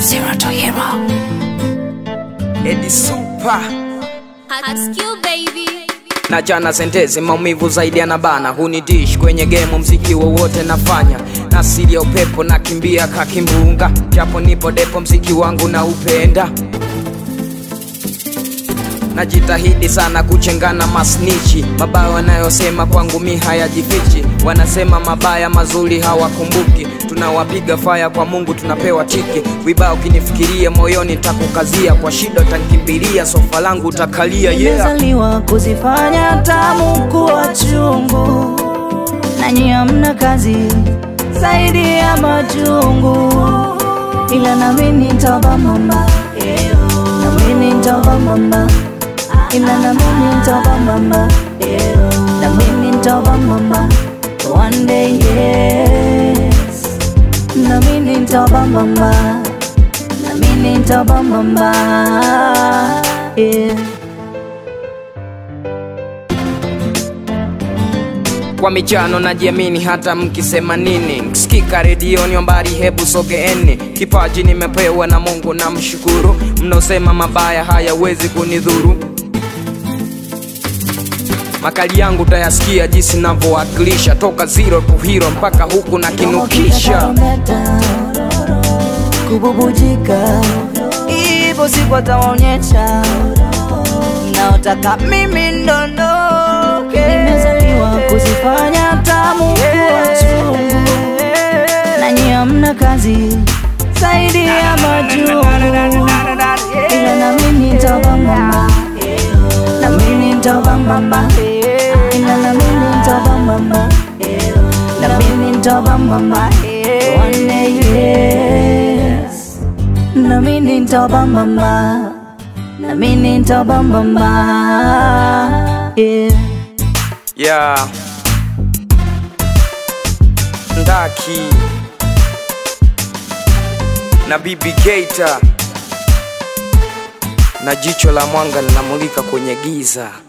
Zero to hero. Edi Super Hot skill baby. na jana sentezi maumivu zaidi yanabana hunidish kwenye gemu mziki wowote nafanya na asili ya upepo nakimbia kakimbunga japo nipo depo mziki wangu na upenda najitahidi sana kuchengana masnichi mabaya wanayosema kwangu mi hayajifichi wanasema mabaya mazuri hawakumbuki tunawapiga faya kwa mungu tunapewa tiki vibaya ukinifikiria moyoni takukazia kwa shida utanikimbilia sofa langu utakalia yeah. Nimezaliwa kuzifanya tamu kuwa chungu, nanyi hamna kazi zaidi ya majungu, ila nami nitava mama, nami nitava mama, ila nami nitava mama, nami nitava mama, one day yes, nami nitava mama, nami nitava mama, yeah. kwa michano najiamini hata mkisema nini mkisikika redioni mbari hebu sogeeni kipaji nimepewa na mungu na mshukuru mnaosema mabaya hayawezi kunidhuru makali yangu tayasikia jinsi navyowakilisha toka zero to hero mpaka huku na kinukisha Tarumbeta, kububujika ipo siku atawaonyesha naotaka mimi ndondoke nimezaliwa kuzifanya tamu kuwa chungu nanyi hamna kazi zaidi ya majungu ila na mimi nitava mama na mimi nitava mama ila na mimi nitava mama na mimi nitava mama one day yes na mimi nitava mama na mimi nitava mama yeah yeah. ndaki na bibi keita na jicho la mwanga linamulika kwenye giza